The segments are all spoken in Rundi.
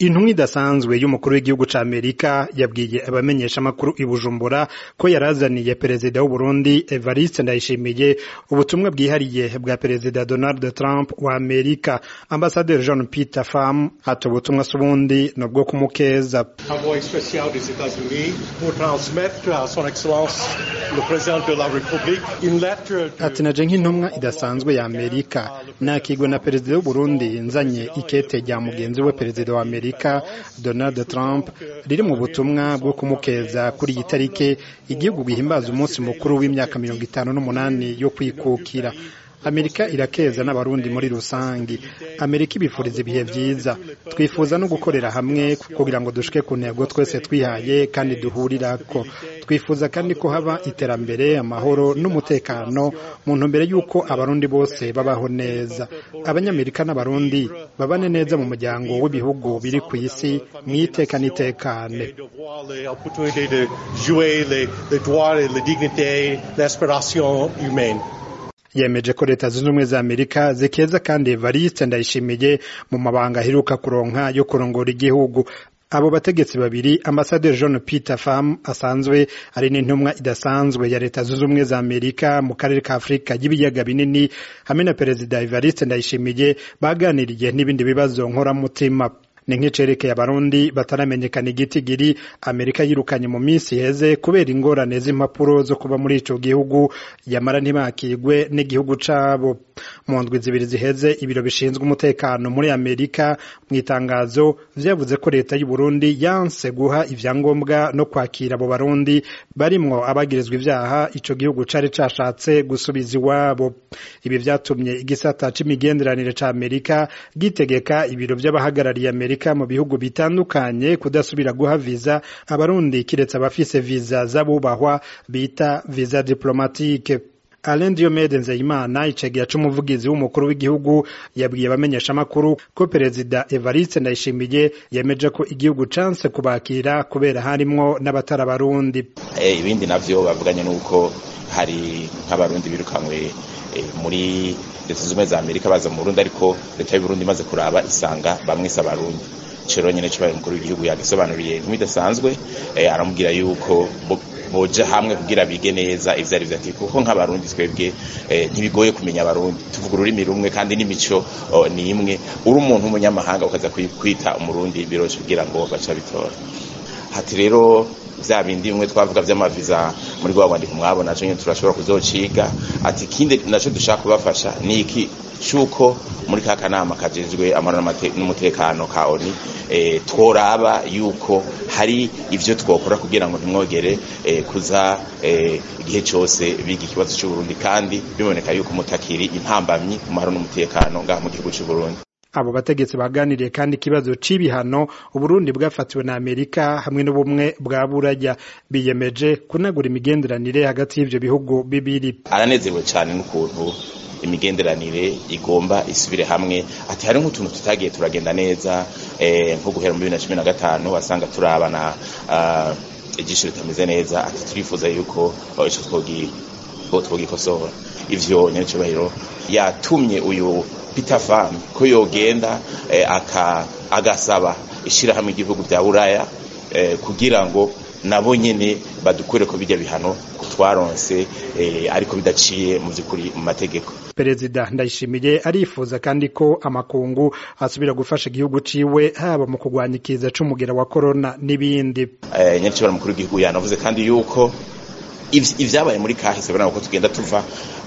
intumwa idasanzwe y'umukuru w'igihugu ca Amerika yabwiye abamenyeshamakuru i Bujumbura ko yarazaniye perezida w'Uburundi Evariste Ndayishimiye ubutumwa bwihariye bwa perezida Donald Trump wa Amerika ambasaderi John Peter Pham ati ubutumwa s'ubundi ni ubwo kumukeza envoyé spécial des États-Unis pour transmettre à son excellence le président de la République une lettre de... ati naje nk'intumwa idasanzwe ya Amerika nakigwe na perezida w'Uburundi nzanye ikete rya mugenzi we perezida wa Amerika Donald Trump riri mu butumwa bwo kumukeza kuri iyi tariki igihugu gihimbaza umunsi mukuru w'imyaka mirongo itanu n'umunani yo kwikukira amerika irakeza n'abarundi muri rusangi amerika ibifuriza ibihe byiza twifuza no gukorera hamwe kugira ngo dushike ku ntego twese twihaye kandi duhurirako twifuza kandi ko haba iterambere amahoro n'umutekano mu ntumbero y'uko abarundi bose babaho neza abanyamerika n'abarundi babane neza mu muryango w'ibihugu biri ku isi mu iteka n'itekane de voir les opportunités de jouer les, les droits et les dignités, l'aspiration humaine. yemeje ko leta zunze ubumwe za amerika zikeza kandi evariste ndayishimiye mu mabanga aheruka kuronka yo kurongora igihugu abo bategetsi babiri ambasaderi john peter pham asanzwe ari n'intumwa idasanzwe ya leta zunze ubumwe za amerika mu karere ka afurika y'ibiyaga binini hamwe na perezida evariste ndayishimiye baganiriye n'ibindi bibazo nkoramutima ni nk'icerekeye abarundi bataramenyekana igitigiri amerika yirukanye mu minsi iheze kubera ingorane z'impapuro zo kuba muri ico gihugu yamara ntibakigwe n'igihugu cabo mu ndwi zibiri ziheze ibiro bishinzwe umutekano muri amerika mu itangazo vyavuze ko leta y'u Burundi yanse guha ivyangombwa no kwakira abo barundi barimwo abagirizwa ivyaha ico gihugu cari cashatse gusubiza iwabo ibi vyatumye igisata c'imigenderanire ca amerika gitegeka ibiro vy'abahagarariye amerika mu bihugu bitandukanye kudasubira guha viza abarundi kiretse abafise viza z'abubahwa bita viza diplomatique Alain Diomede Nzeyimana icegera c'umuvugizi w'umukuru w'igihugu yabwiye abamenyeshamakuru ko perezida Evariste Ndayishimiye yemeje ko igihugu canse kubakira kubera harimwo n'abatari abarundi eh, ibindi navyo bavuganye nuko hari nk'abarundi birukanywe eh, muri leta zunze ubumwe za Amerika baza mu Burundi ariko leta y'u Burundi imaze kuraba isanga bamwe si abarundi cero nyene cyo umukuru w'igihugu yagisobanuriye nk'ibidasanzwe eh, aramubwira yuko boja hamwe kugira bige neza ivyo ari vyati kuko nk'abarundi twebwe eh, ntibigoye kumenya abarundi tuvuga ururimi rumwe kandi n'imico oh, ni imwe uri umuntu w'umunyamahanga ukaza kwita umurundi biroshe kugira ngo baca bitora hati rero vya bindi bimwe twavuga vy'amaviza muri rwa rwandiko mwabona co nyene turashobora kuzociga ati ikindi naco dushaka kubafasha ni iki cuko muri ka kanama kajejwe amahoro n'umutekano ka ONU e, tworaba yuko hari ivyo twokora kugira ngo ntimwogere e, kuza e, igihe cose biga ikibazo c'u Burundi kandi biboneka yuko mutakiri intambamyi mu mahoro n'umutekano ngaha mu gihugu c'u Burundi abo bategetsi baganiriye kandi ikibazo c'ibihano uburundi bwafatiwe na amerika hamwe n'ubumwe bwa buraya biyemeje kunagura imigenderanire hagati y'ivyo bihugu bibiri aranezerewe cane n'ukuntu imigenderanire igomba isubire hamwe ati hari nk'utuntu tutagiye turagenda neza eh, nko guhera mu bibiri na cumi na gatanu wasanga turabana uh, ijisho ritameze neza ati turifuza yuko ico twogi twogikosora ivyo nyacubahiro yatumye uyu Peter Pham ko yogenda eh, aka agasaba ishirahamwe igihugu vya Buraya eh, kugira ngo nabo nyene badukure ko bijya bihano twaronse eh, ariko bidaciye mu byukuri mu mategeko perezida ndayishimiye arifuza kandi ko amakungu asubira gufasha igihugu ciwe haba mu kurwanya ikiza c'umugera wa corona n'ibindi eh, nyacibara mukuru w'igihugu yanavuze kandi yuko ivyabaye muri kahise bana ko tugenda tuva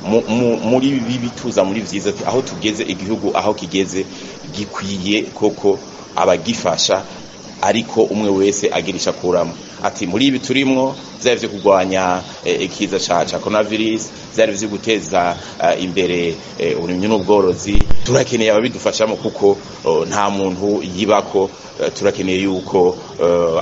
muri bibi tuza muri vyiza aho tugeze igihugu aho kigeze gikwiye koko abagifasha ariko umwe wese agirisha kuramo ati muri ibi turimwo vyari vyo kurwanya ikiza ca ca coronavirus vyari vyo guteza uh, imbere uh, uburimyi n'ubworozi turakeneye ababidufashamo kuko uh, nta muntu yibako turakeneye yuko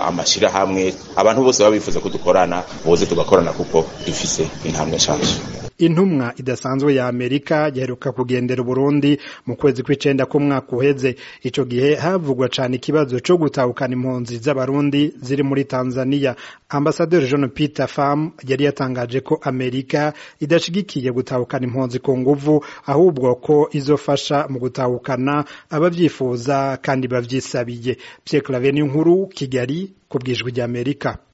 amashirahamwe abantu bose baba bifuza ko dukorana boze tugakorana kuko dufise intambwe nshasha intumwa idasanzwe ya amerika yaheruka kugendera uburundi mu kwezi kw'icenda k'umwaka uheze ico gihe havugwa cane ikibazo co gutahukana impunzi z'abarundi ziri muri tanzania ambasaderi jean peter fam yari yatangaje ko amerika idashigikiye gutahukana impunzi ku nguvu ahubwo ko izofasha mu gutahukana abavyifuza kandi bavyisabiye pierre claver n'inkuru kigali ku bwijwi ry'amerika